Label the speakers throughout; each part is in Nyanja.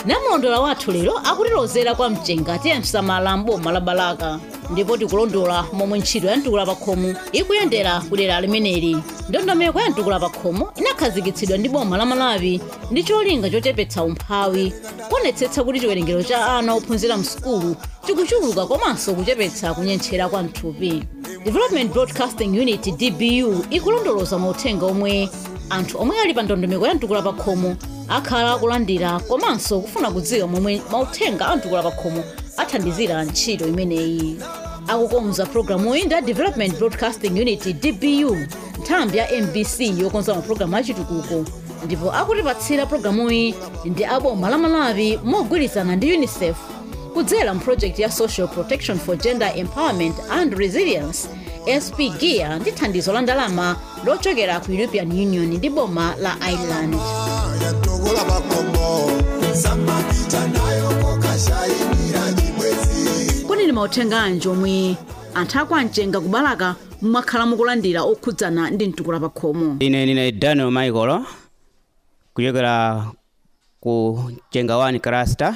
Speaker 1: namulondola wathu lero akutilozera kwa mchenga tiyemsamala mboma la balaka ndipo tikulondola momwe ntchito ya mtukula pakhomo ikuyendera kudera limeneli ndondomeko ya mtukula pakhomo inakhazikitsidwa ndi boma la malawi ndi cholinga chochepetsa umphawi kuonetsetsa kuti chiwerengero cha ana ophunzira msukulu chikuchuluka komanso kuchepetsa kunyentchera kwa mthupi development broadcasting unit dbu ikulondoloza mauthenga omwe anthu omwe ali pa ndondomeko ya mtukula pakhomo akhala akulandira komanso kufuna kudziwa momwe mauthenga a mtukula pakhomo athandizira ntchito imeneyi akukonza programu iyi ndi development broadcasting unit dbu nthambi ya mbc yokonza mapulogalamu achitukuko ndipo akutipatsira programuyi ndi aboma la malawi mogwirizana ndi unicef kudzera mprojekti ya social protection for gender empowerment and resilience sp gear ndi thandizo la ndalama lochokera ku european union ndi boma la ireland
Speaker 2: yatogola makombo samapita nayo kokashayinira nyimwezi
Speaker 1: kodi ndi mauthenga anji omwe anthu aku amchenga kubalaka mwakhala mukulandira okhudzana ndi mtukula pakhomo
Speaker 3: ine ndine daniel michael kuchokera ku chenga 1 cluster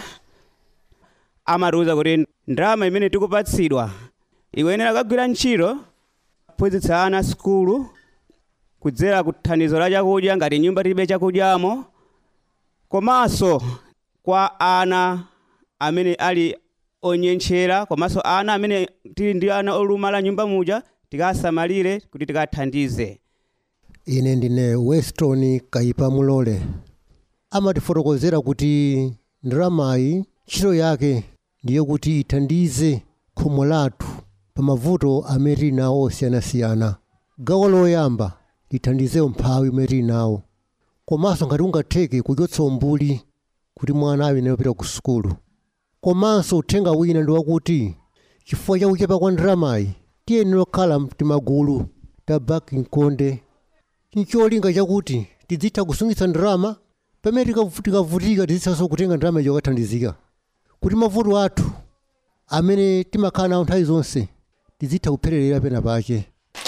Speaker 3: amatiuza kuti ndalama imene tikupatsidwa ikuyenera kagwira ntchito kuphunzitsa ana sukulu kudzera ku thandizo la chakudya ngati nyumba tilibe chakudyamo komanso kwa ana amene ali onyentchera komanso ana amene tili ndi ana olumala nyumba muja tikasamalire kuti tikathandize
Speaker 4: ine ndine weston kaipa mulole amatifotokozera kuti ndalamayi ntchito yake ndiyo kuti ithandize khomo lathu pa mavuto amene tili nawo osiyanasiyana gawo loyamba lithandize umphawi umene tili nawo komanso ngati ungatheke kuchotsa umbuli kuti mwana ayenera kupita ku sukulu komanso uthenga wina ndi wakuti chifukwa cha kuchepa kwa ndalamayi tiyenera kukhala timagulu ta bakinkonde ncholinga chakuti tizitha kusungitsa ndalama pamene tikavu- tikavutika tizithanso kutenga ndalama ijo kathandizika kuti mavuto athu amene timakhala nawo nthawi zonse tizitha kuphererera pena pake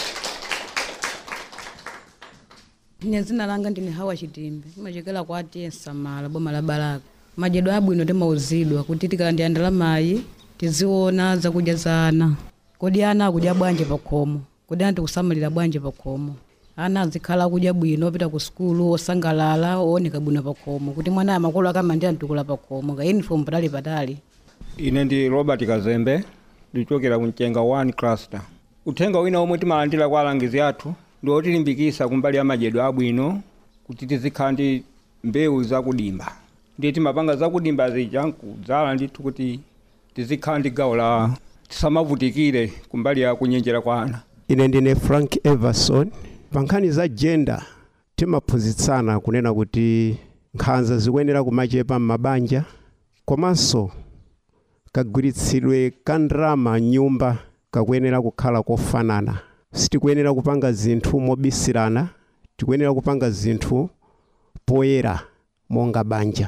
Speaker 5: ine dzina langa ndine hawa chitimbe imachokera kwa atiyensa mala boma la balaka madyedwe abwino timauzidwa kuti tikalandira ndalamayi tiziona zakudya za ana kodi ana akudya bwanji pakhomo kodi ana tikusamalira bwanji pakhomo ana azikhala akudya bwino opita ku sukulu osangalala ooneka bwino pakhomo kuti mwana amakolo akamandira mtukula pakhomo ka uniform patali patali
Speaker 6: ine ndi robert kazembe ndichokera ku mchenga 1 cluster uthenga wina omwe timalandira kwa alangizi athu ndi otilimbikitsa kumbali ya madyedwe abwino kuti tizikhala ndi mbewu zakudimba ndiye timapanga zakudimba zija nkudzala ndithu kuti tizikhala ndi gawo la tisamavutikire kumbali ya kunyenjera kwa ana
Speaker 7: ine ndine frank everson pa nkhani za gender timaphunzitsana kunena kuti nkhanza zikuyenera kumachepa m'mabanja komanso kagwiritsidwe ka ndalama nyumba kakuyenera kukhala kofanana sitikuyenera kupanga zinthu mobisirana tikuyenera kupanga zinthu poyera monga banja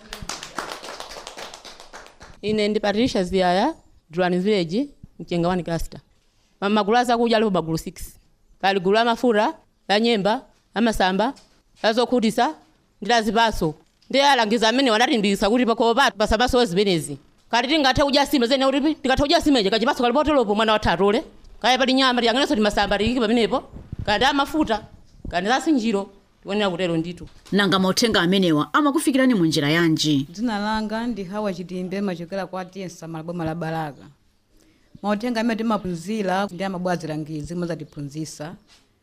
Speaker 8: ine ndi patricia ziyaya dran village mchenga 1 cluster Ma- magulu azakudya alipo magulu 6 pali gulu la mafuta la nyemba la masamba la zokhutitsa ndi la zipaso ndi alangiza amene wanatimbikitsa kuti pakhomo pathu pasamasowe zimenezi kati tingathe kudya sima zene kuti tikathe kudya simeje kachipaso kali poteropo mwana wathu atole kaya pali nyama tiyanganenso ti masamba tiyiki pamenepo kandi amafuta kandi la sinjiro tikuyenera kutero ndithu
Speaker 1: nanga mauthenga amenewa amakufikirani mu njira yanji
Speaker 5: dzina langa ndi hawa chitimbe machokera kwa atiyensa mala boma la balaka mauthenga amene timaphunzira ndi amabwazi langizi mozatiphunzisa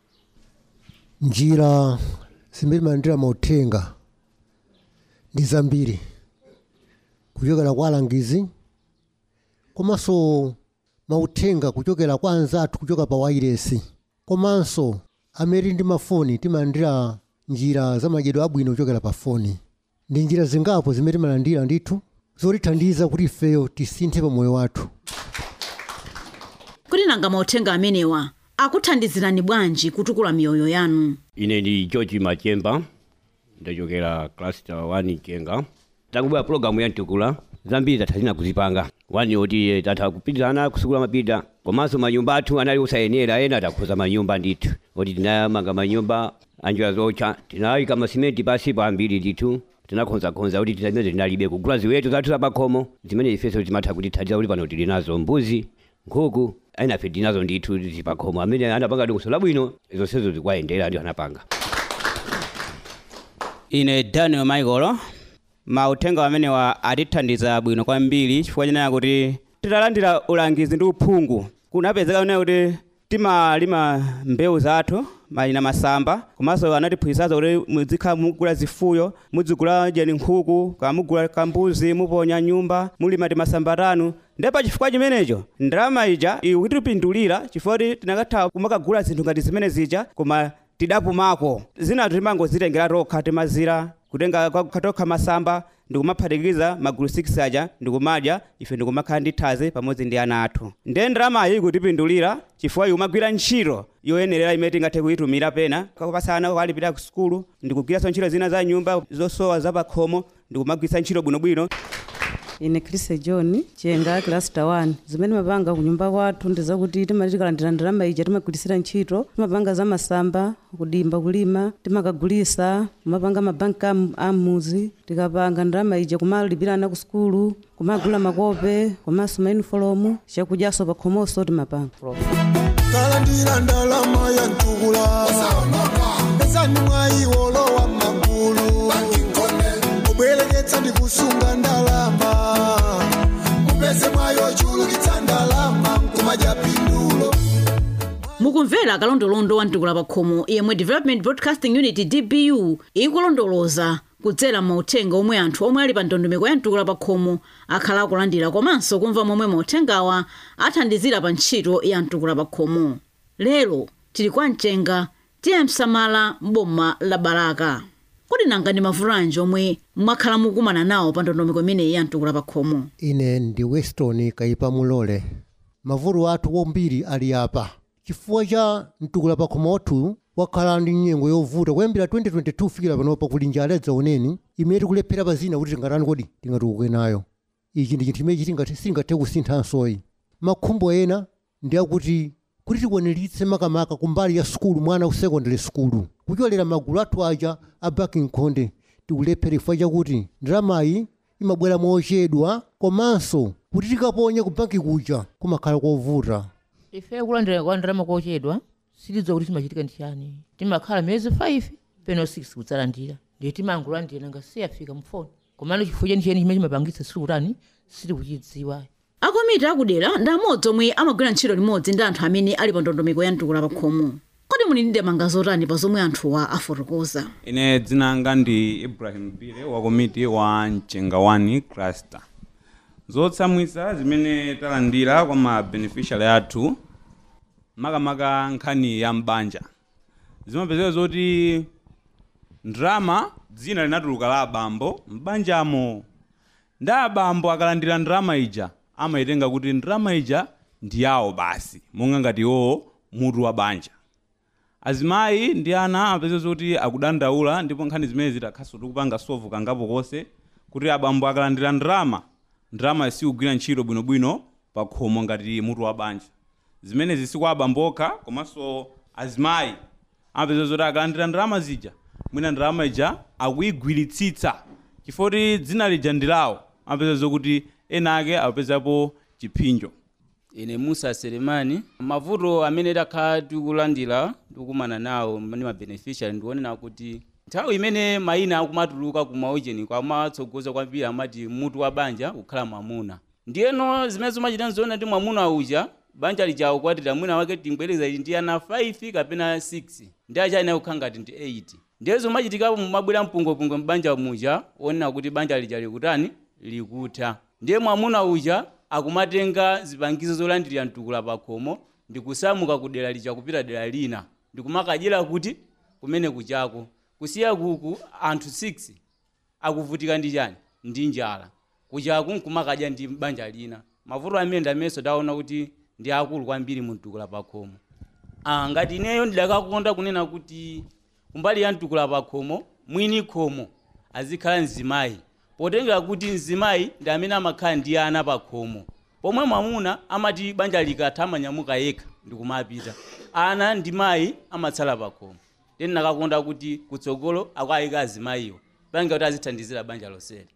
Speaker 4: njira zimene timalandira mauthenga ndi zambiri kuchokera kwa alangizi komanso mauthenga kuchokera kwa anzathu kuchoka pa wairesi komanso amene ndi mafoni timalandira njira za madyedwe abwino kuchokera pa foni ndi njira zingapo zimene timalandira ndithu zotithandiza kuti ifeyo tisinthe pa moyo wathu
Speaker 1: kuti nanga mauthenga amenewa akuthandizirani bwanji kutukula miyoyo yanu
Speaker 9: ine ndi george machemba ndachokera cluster 1 chenga takubwera pulogalamu ya mtukula zambiri tatha zina kuzipanga wani oti eh, tatha kupitizana kusukula mapita komanso manyumba athu anali osayenera ena takhuza manyumba ndithu oti tinayamanga manyumba anjira zocha tinayika masimenti pasipo ambiri ndithu tinakhonzakhonza kuti tizimene tinalibe kugula ziweto zathu zapakhomo zimene ifenso timatha kutithandiza kuti pano tili nazo mbuzi nkhuku ainafe tili nazo ndithu zipakhomo amene anapanga dongosolo labwino zonsezo zikwayendera ndi anapanga
Speaker 3: ine daniel michael mauthenga amene wa atithandiza bwino kwambiri chifukwa chenera kuti titalandira ulangizi ndi uphungu kunapezeka kunena kuti timalima mbewu zathu malina masamba komanso anatiphunzitsazo kuti muzikhala mugula zifuyo muzigula jeni nkhuku kamugula kambuzi muponya nyumba mulima timasamba tanu ndipo pa chifukwa chimenecho ndalama ija ikutipindulira chifukwa kuti tinakatha kumakagula zinthu ngati zimene zija koma tidapumako zinatu timangozitengera tokha timazira kutenga katokha masamba ndikumaphatikiza magulu 6 aja ndikumadya ife ndikumakhala ndi thazi pamodzi ndi ana athu ndiye ndalamayi ikutipindulira chifukwa ikumagwira ntchito yoyenerera imene tingathe kuyitumira pena kapasana kalipira ku sukulu ndikugwiranso ntchito zina za nyumba zosowa zapakhomo ndikumagwiritsa ntchito bwinobwino
Speaker 5: ine khrise john chenga kilasta 1 zimene mapanga kunyumba kwathu ndi zakuti timati tikalandira ndalama ija timagwirisira ntchito timapanga za masamba kudimba kulima timakagulisa kumapanga mabanki am- amuzi tikapanga ndalama ija kumalipirana ku sukulu kumagula makope komanso maunifomu chakudyaso pakhomoso timapanga
Speaker 2: kalandira ndalama ya ntukula pesani mwayiwolowa magulu mubwereketsa ndi kusunga ndalama mupeze mwayo chulukitsa ndalama nkumadya pindulo
Speaker 1: mukumvera kalondolondo wa mtukula pakhomo yemwe development broadcasting unit dbu ikulondoloza kudzera mauthenga omwe anthu omwe ali pa ndondomeko ya mtukula pakhomo akhala akulandira komanso kumva momwe mauthengawa athandizira pa ntchito ya mtukula pakhomo lero tili kwa mchenga tiye msamala m'boma la balaka kodi nanga ndi mavuto anji omwe mwakhala mukumana nawo pa ndondomeko imeneyi ya mtukula pakhomo
Speaker 4: ine ndi weston kaipa mulole mavuto athu wombiri ali apa chifukwa cha mtukula pakhomo wathu wakhala ndi nyengo yovuta kuyambira 2022 fikira panopa kuli njala yadzaoneni imene tikulephera pa zina kuti tingatani kodi tingatukuke nayo ichi ndi chinthu imene tingati singathe kusinthansoyi makhumbo ena ndi akuti kuti tikwaniritse makamaka kumbali ya sukulu mwana ku secondary sukulu kuchokera magulu athu aja a baking khonde tikulephera chifukwa chakuti ndalamayi imabwera mochedwa komanso kuti tikaponye ku banki kuja kumakhala kovuta
Speaker 8: ife kulandira kwa ndalama kochedwa sitidziwa kuti chimachitika ndi chani timakhala miyezi 5 peno 6 kudzalandira ndiye timangolandira nanga siyafika mfoni komano chifukwa chenicheni chimene chimapangitsa sili kutani sili kuchidziwa
Speaker 1: akomiti akudera ndi amodzi omwe amagwira ntchito limodzi ndi anthu amene ali pa ndondomeko ya mtukula pakhomo kodi muli ndi ndemanga zotani pa zomwe anthuwa afotokoza
Speaker 10: ine dzina langa ndi ibrahim bile wa komiti wa mchenga 1 cluster zotsamwitsa zimene talandira kwa ma beneficiary athu makamaka nkhani ya mbanja zimapezeka zoti ndrama dzina linatuluka la abambo mbanjamo ndi abambo akalandira ndrama ija amayitenga kuti ndrama ija ndi yawo basi monga ngati iwowo mutu wa banja azimayi ndi ana apeze zoti akudandaula ndipo nkhani zimene zitakhaso tikupanga sovu kangapo konse kuti abambo akalandira ndrama ndrama sikugwira ntchito bwinobwino pa khomo ngati mutu wa banja zimene zisi kwa abambo okha komanso azimayi amapeza zoti akalandira ndrama zija mwina ndrama ija akuyigwiritsitsa chifukwa kuti dzina lija ndi lawo amapeza zokuti ena ake apezapo chiphinjo
Speaker 11: ine musa selemani mavuto amene takhala tikulandira tikukumana nawo ndi mabeneficiary ndionena kuti nthawi imene mayina akumatuluka kumaujeni kwamatsogoza kwambiri amati mutu wa banja kukhala mwamuna ndiyeno zimene zimachita nzoona ndi mwamuna uja banja lija ukwatira mwina wake timbwereza ndi ana 5 kapena 6 ndi acha anaye kukhala ngati ndi 8 ndiye zimachitikapo mumabwera mpungwepungwe mbanja muja onena kuti banja lija likutani likutha ndiye mwamuna uja akumatenga zipangizo zolandirira mtukula pakhomo ndikusamuka ku dera lija kupita dera lina ndikumakajera kuti kumene kuchako kusiya kuku anthu 6 akuvutika ndi chani ndi njala kuchaku nkumakadya ndi banja lina mavuto amene ndamenso taona kuti ndi akulu kwambiri mtukula pakhomo ah, ngati ineyo ndidakakonda kunena kuti kumbali ya mtukula pakhomo mwini khomo azikhala mzimayi potengera kuti mzimayi ndi amene amakhala ndi ana pakhomo pomwe mwamuna amati banja likatha amanyamuka yekha ndikumapita ana ndi mayi amatsala pakhomo then nakakonda kuti kutsogolo akuyika azimayiwo pange kuti azithandizira banja lonseli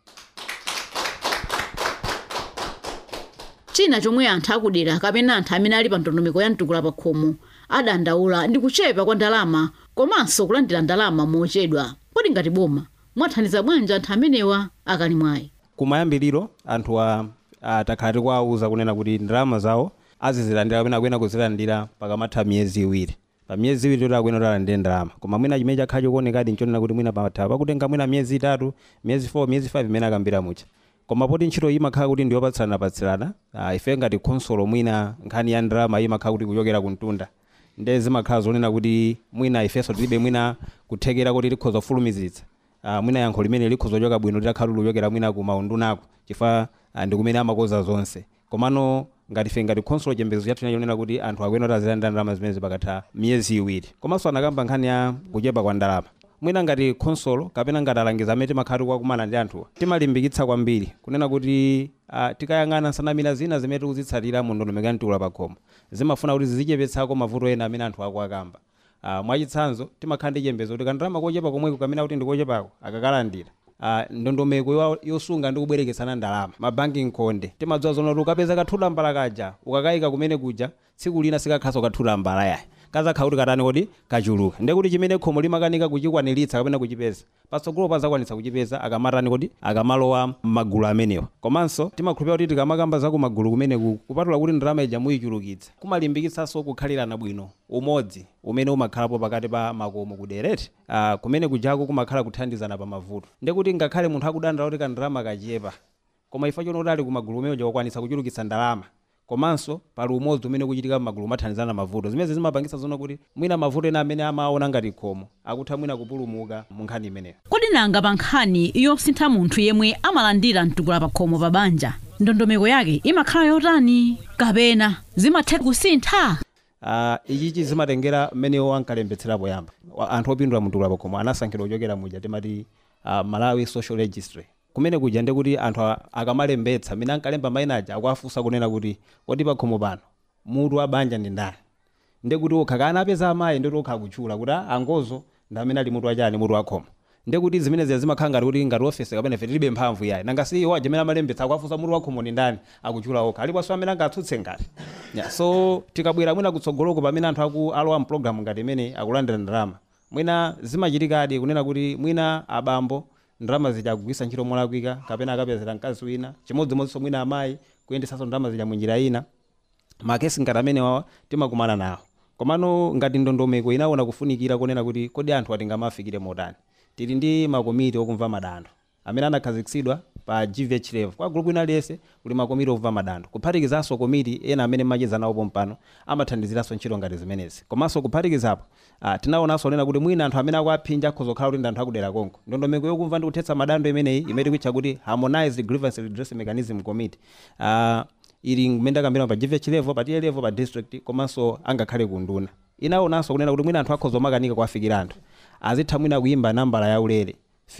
Speaker 1: china chomwe anthu akudera kapena anthu amene ali pa ndondomeko ya mtukula pa khomo adandaula ndi kuchepa kwa ndalama komanso kulandira ndalama mochedwa kodi ngati boma mwathandiza bwanji anthu amenewa akali mwayi
Speaker 12: kumayambiriro anthuwa takhala tikuwawuza kunena kuti ndalama zawo azizilandira kapena akuyena kuzilandira pakamatha miyezi iwiri pa miyezi iwiri toti akuyena kuti alandire ndalama koma mwina chimene chakhala chikuonekadi nchonena kuti mwina patha pakutenga mwina miyezi itatu miyezi 4 miyezi 5 imene akambira mucha koma poti ntchito iyi imakhala kuti ndiyopatsirana-patsirana uh, ife ngati khonsolo mwina nkhani ya ndalama iyi imakhala kuti kuchokera kumtunda nde zimakhala zonena kuti mwina ifenso tilibe mwina kuthekera kuti likhoza kufulumizitsa uh, mwina yankho limene likhoza kuchoka bwino litakhala kuchokera mwina ku maundunako chifukwa uh, ndi kumene amakoza zonse komano ngati ife ngati khonsolo chembezo chathu chonena kuti anthu akuyena kuti azilandira ndalama zimene pakatha miyezi iwiri komanso anakamba nkhani ya kuchepa kwa ndalama mwina ngati khonsolo kapena ngati alangiza amene timakhala tikuwakumana ndi anthuwa timalimbikitsa kwambiri kunena kuti uh, tikayang'ana nsanamira zina zimene tikuzitsatira mu ndondomeko ya mtukula pa khomo zimafuna kuti zizichepetsako mavuto ena amene anthu akuwakamba uh, mwachitsanzo timakhala ndi chembezo kuti kandalama kochepa komweko kamene kuti ndikochepako akakalandira uh, ndondomeko yo- yosunga ndi kubwereketsana ndalama mabanking konde timadziwa zona kuti ukapeza kathula mbala kaja ukakayika kumene kuja tsiku lina sikakhaso kathula mbala yayi kazakhala kuti katani kuti kachuluka ndiye kuti chimene khomo limakanika kuchikwaniritsa kapena kuchipeza patsogolo pazakwanitsa kuchipeza akamatani kuti akamalowa m'magulu amenewa komanso timakhulupirira kuti tikamakamba za kumagulu kumeneku kupatula kuti ndalama ija muyichulukitsa kumalimbikitsanso kukhalirana bwino umodzi umene umakhalapo pakati pa makomo kudereti uh, kumene kujako kumakhala kuthandizana pa mavuto ndiye kuti ngakhale munthu akudandaula kuti kandalama kachepa koma ifa chono kuti ali kumagulu umene uja wakwanitsa kuchulukitsa ndalama komanso pali umodzi umene ukuchitika m'magulu mathandizana mavuto zimene zimapangitsa zona kuti mwina mavuto ena amene amaona ngati khomo akutha mwina kupulumuka mu nkhani imeneyo
Speaker 1: kodi nanga pa nkhani yosintha munthu yemwe amalandira mtukula pa khomo pa banja ndondomeko yake imakhala yotani kapena zimatha kusintha
Speaker 12: uh, ichichi zimatengera mmenewo ankalembetsera poyamba Wa- anthu opindula mtukula pa khomo anasankhidwa kuchokera muja timati uh, malawi social registry kumene kuja ndi kuti anthu a- akamalembetsa amene ankalemba mayina aja akuafunsa kunena kuti kodi pa khomo pano mutu wa banja ndi ndani ndi kuti ukhakana apeza amayi ndi kuti ukha kutchula kuti "Ah, angozo ndi amene ali mutu wachani mutu wa khomo ndi kuti zimene ziya zimakhala ngati kuti ngati ofesi kapena ife tilibe mphamvu yayi nanga si iwo aja amene amalembetsa akuafunsa mutu wa khomo ndi ndani akutchula okha aliponso amene angatsutse ngati yeah, so tikabwera mwina kutsogoloko pamene anthu aku alowa mpulogalamu ngati imene akulandira ndalama mwina zimachitikadi kunena kuti mwina abambo ndalama zija akugwisa ntchito molakwika kapena akapezera mkazi wina chimodzimodzinso mwina amayi kuyendesanso ndalama zija munjira ina makesi ngati amene wawa timakumana nawo komano ngati ndondomeko inaona kufunikira kunena kuti kodi anthu atingamafikire motani tili ndi makomiti okumva madandaulo amene anakhazikitsidwa pa gvh level kwa gulupu ina liyese kuli makomiti okumva madandaulo kuphatikizanso komiti ena amene macheza nawo pompano amathandiziranso ntchito ngati zimenezi komanso kuphatikizapo uh, tinaonanso nena kuti mwina anthu amene akuaphinja akhoza kukhala kuti ndi anthu akudera konko ndondomeko yokumva ndi kuthetsa madandaulo imeneyi imene tikutcha kuti harmonized grievance redress mechanism committee uh, ili mmene ndakambira pa gvh level pa tier level pa district komanso angakhale kunduna inaonanso kunena kuti mwina anthu akhoza omakanika kuafikira anthu azitha mwina kuyimba nambala yaulere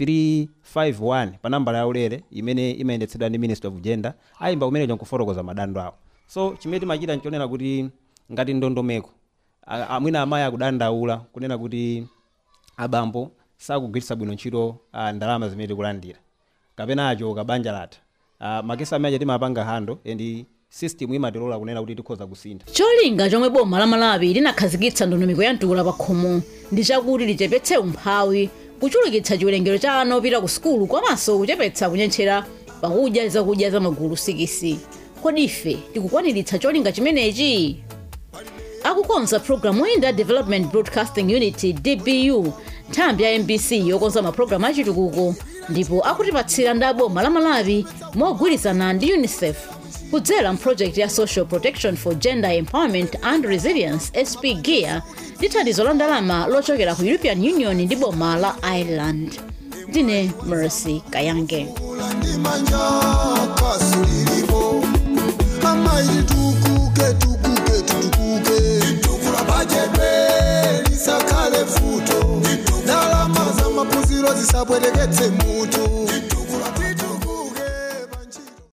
Speaker 12: 351 pa nambala yaulere imene imayendetsedwa ndi ministry of gender ayimba kumenecho nkufotokoza madandaulo awo so chimene timachita nchonena kuti ngati ndondomeko a- a- mwina amayi akudandaula kunena kuti abambo sakugwiritsa bwino ntchito ah, ndalama zimene tikulandira kapena achoka banja latha uh, makesi amene timapanga hando and system imatilola kunena kuti tikhoza kusintha
Speaker 1: cholinga chomwe boma la malawi linakhazikitsa ndondomeko ya mtukula pa khomo ndi chakuti lichepetse umphawi kuchulukitsa chiwerengero cha ana opita ku sukulu komanso kuchepetsa kunyentchera pakudya zakudya za magulu sikisi kodi ife tikukwaniritsa cholinga chimenechi akukonza programu ina development broadcasting unit dbu nthambi ya mbc yokonza mapulogalamu achitukuko ndipo akutipatsira ndi aboma la malawi mogwirizana ndi unicef kudzera mprojekti ya social protection for gender empowerment and resilience sp gear ndi thandizo la ndalama lochokera ku european union ndi boma la ireland ndine mercy kayange
Speaker 2: manja kasi lilipo amayi tukuke tukuke tutukuke itukula bajebe lisakhale futo ndalama za mapuziro zisapweteketse mutu